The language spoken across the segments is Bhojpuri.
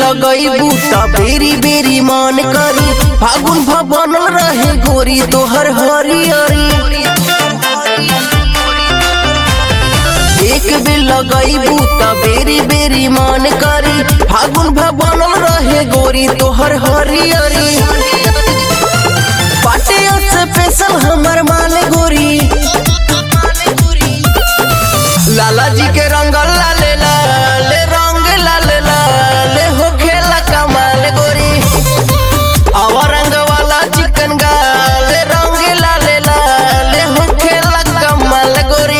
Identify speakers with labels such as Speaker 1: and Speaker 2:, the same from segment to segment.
Speaker 1: लगईबू त बेरी बेरी मन करी फागुन भवन रहे गोरी तोहर हरियरी एक बेर लगईबू त बेरी बेरी मन करी फागुन भवन रहे गोरी तोहर हरियरी पाटे से पेशल हमर माल गोरी लाला जी के रंग लाले लाले रंग लाले लाले हो खेला कमाल गोरी आवा रंग वाला चिकन गाले रंग लाले लाले हो खेला कमाल गोरी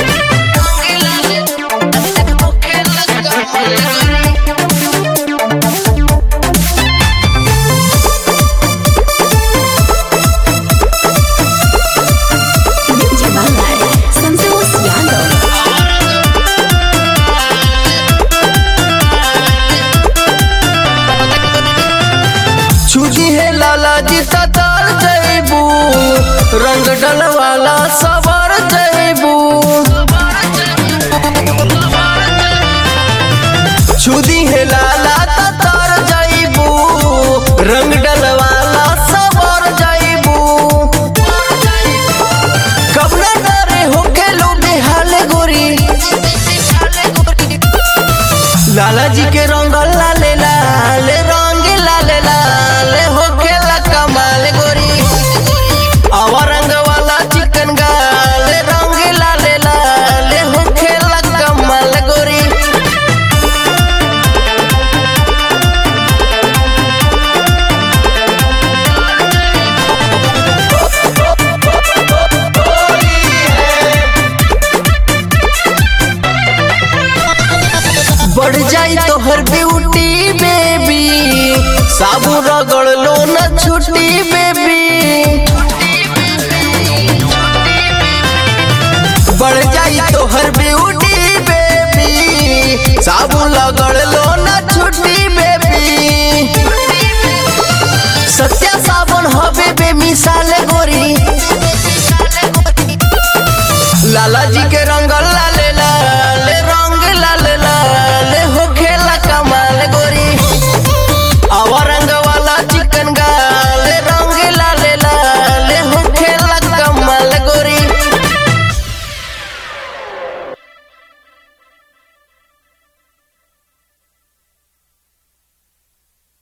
Speaker 2: Ninja Balai, Santos Yano.
Speaker 1: छुजी है लाला जी ततार जैबू रंग डलवाला सवार जैबू छुदी है लाला ततार जैबू रंग डलवाला सवार जैबू कबना डरे हो के लो बेहाल गोरी लाला जी के रंग लाले लाले रंग लाले लाले हो खेला कमाल गोरी आवा रंग वाला चिकन गाले रंग लाले लाले हो खेला कमाल गोरी बढ़ जाई तोहर ब्यूटी बेबी साबु रगड़ लो न छुट्टी बेबी बढ़ जाई तोहर ब्यूटी बेबी साबु लगड़